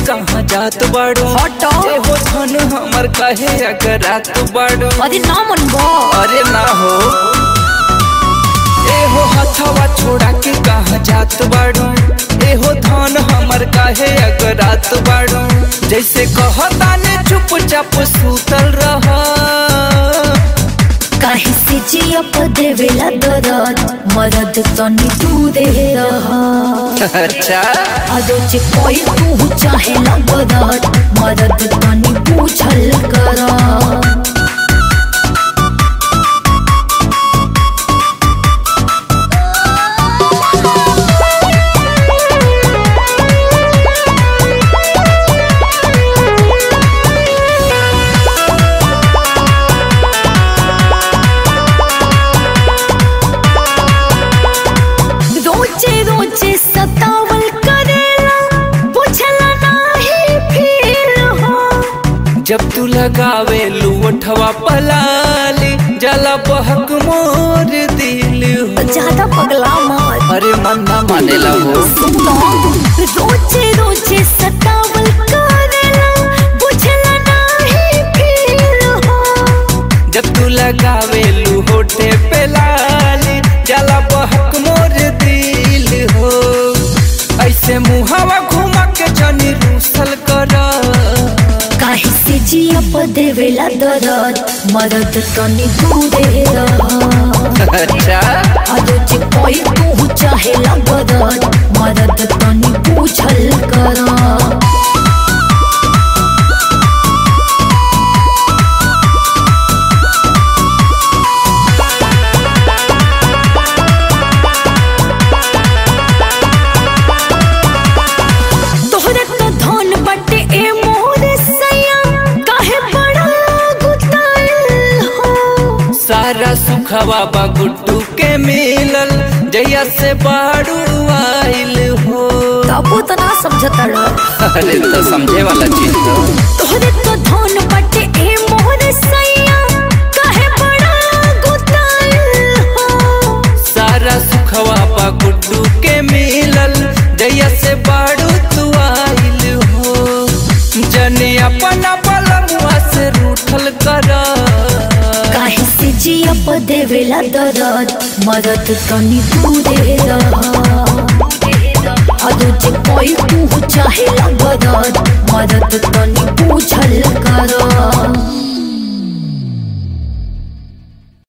कहाँ जात बाड़ो हटो। ए हो धन हमर कहे अगर रात बाड़ो अरे ना मन बा अरे ना हो ए हो हथवा छोड़ा के कहाँ जात बाड़ो ए हो धन हमर काहे अगर रात बाड़ो जैसे कहता ने चुपचाप सूतल रह काहे से जिया पदेवेला दरद मरद तनी तू दे रहा अच्छा अदो जे कोई तू चाहे लगदत मरद तनी पूछल कर रोजे रोजे सतावल करेला पूछला नाही फिर हो जब तू लगावे लुवठवा पलाली जला बहक मोर दिल हो ज्यादा पगला मत अरे मन ना मानेला हो रोजे रोजे सतावल करेला पूछला नाही फिर हो जब तू लगावे लुहोटे पे लाली जला बहक मोर दिल हो ऐसे मुहावा घुमा के जनी रूसल कर काहे से जिया पदेवेला दरद मरद तनी तू दे रहा अच्छा अदो जे कोई तू चाहे लगदत मरद तनी पूछल करा तोहरे तो धन बटे ए मोर सैया काहे बड़ा गुताइल हो सारा सुखवा बा गुड्डू के मिलल जैया से बाड़ू आइल हो तबो तो ना समझता रह अरे तो समझे वाला चीज तो तोहरे तो धन बटे ए मोर सैया काहे बड़ा गुताइल हो सारा सुखवा बा गुड्डू के मिलल जैया से बाड़ू तू आइल हो जने अपना बलमुआ से रूठल कर काहे से जिया पदेवेला दरद मरद तनी तू दे रहा अदो जे कोई तू चाहे लगदत मरद तनी पूछल कर